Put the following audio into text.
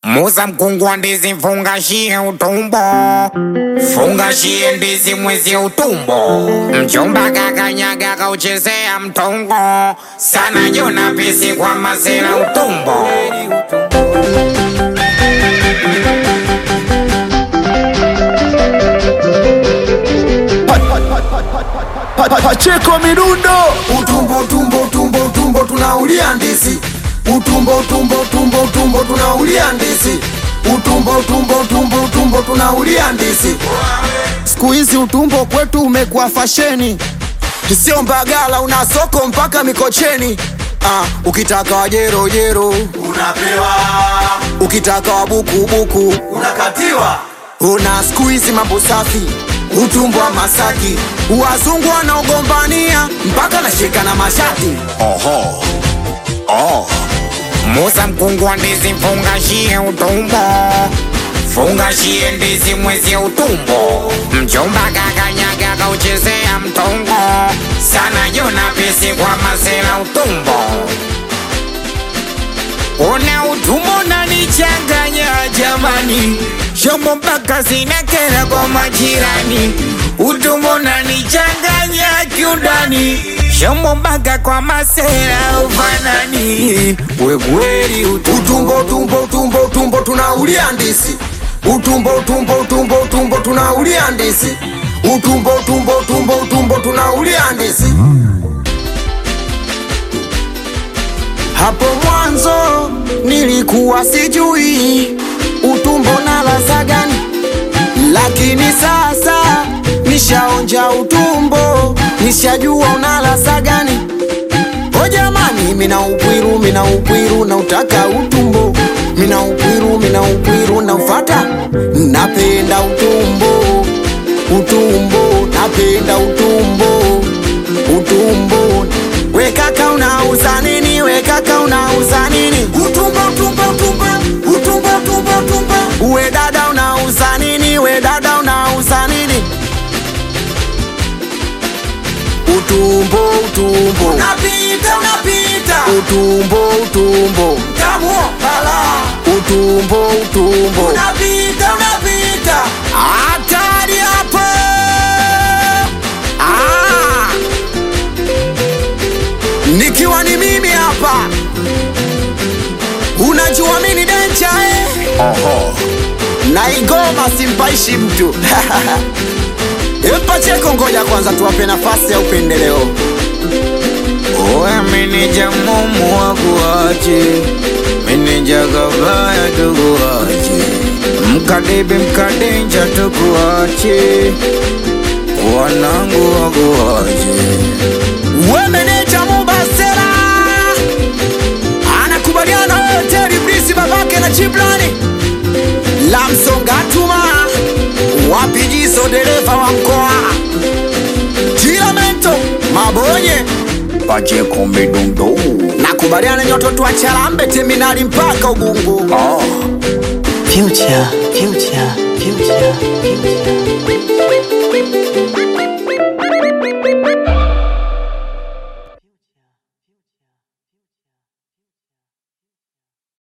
Muza mkungu wa ndizi mfungashie utumbo, fungashie ndizi mwezi utumbo. Mchumba kakanyaga kauchezea mtongo, sana jona pisi kwa masela utumbo. Pacheko mirundo utumbo utumbo utumbo utumbo tunaulia ndizi utumbo utumbo utumbo utumbo tunaulia ndizi utumbo utumbo utumbo utumbo tunaulia ndizi siku hizi utumbo kwetu umekuwa fasheni sio mbagala una soko mpaka mikocheni ah, ukitaka wajero jero unapewa ukitaka wabukubuku unakatiwa una siku hizi mambo safi utumbo wa masaki wazungu wanaogombania mpaka nashika na mashati Oho. Oh. Muza mkungu wa ndizi mfungashie utumbo, fungashie ndizi mwezi utumbo. Mchumba kakanyaga kauchezea mtongo, sana jona pisi kwa masela utumbo. Una utumbo unanichanganya jamani, shomo mpaka zinakera kwa majirani. Utumbo unanichanganya kiundani, shomo mpaka kwa masela ufanani. We kweli utumbo utumbo utumbo utumbo utumbo tunaulia ndizi utumbo utumbo utumbo utumbo tunaulia ndizi utumbo utumbo utumbo utumbo tunaulia ndizi hapo mwanzo nilikuwa sijui utumbo na ladha gani lakini sasa nishaonja utumbo nishajua una ladha gani O jamani, mina upwiru, mina upwiru na utaka utumbo, mina upwiru, mina upwiru na ufata, napenda utumbo, utumbo, napenda utumbo, utumbo. We kaka unauza nini? We kaka unauza nini? Utumbo, utumbo, utumbo, utumbo, utumbo, utumbo. We dada unauza nini? We dada unauza nini? Utumbo, utumbo, unapita, unapita. Utumbo, utumbo, tamu hala. Utumbo, utumbo, unapita, unapita. Hatari hapo. Ah. Nikiwa ni mimi hapa, unajua mimi ni denja eh? Oho. na ingoma simpaishi mtu Pacheko, ngoja kwanza tuwape nafasi ya upendeleo. Owe meneja mumu wakuache, meneja kabaya tukuache, mkadebe mkadenja tukuache, wanangu wakuache. We meneja Mubasera anakubaliana hoteli Brisi babake na Chiplani Lamsongatuma wapijiso dereva wa mkoa Tiramento Mabonye Pacheko midundo. nakubaliana nyoto wa Charambe terminali mpaka Ubungo Oh. Future, future, future, future.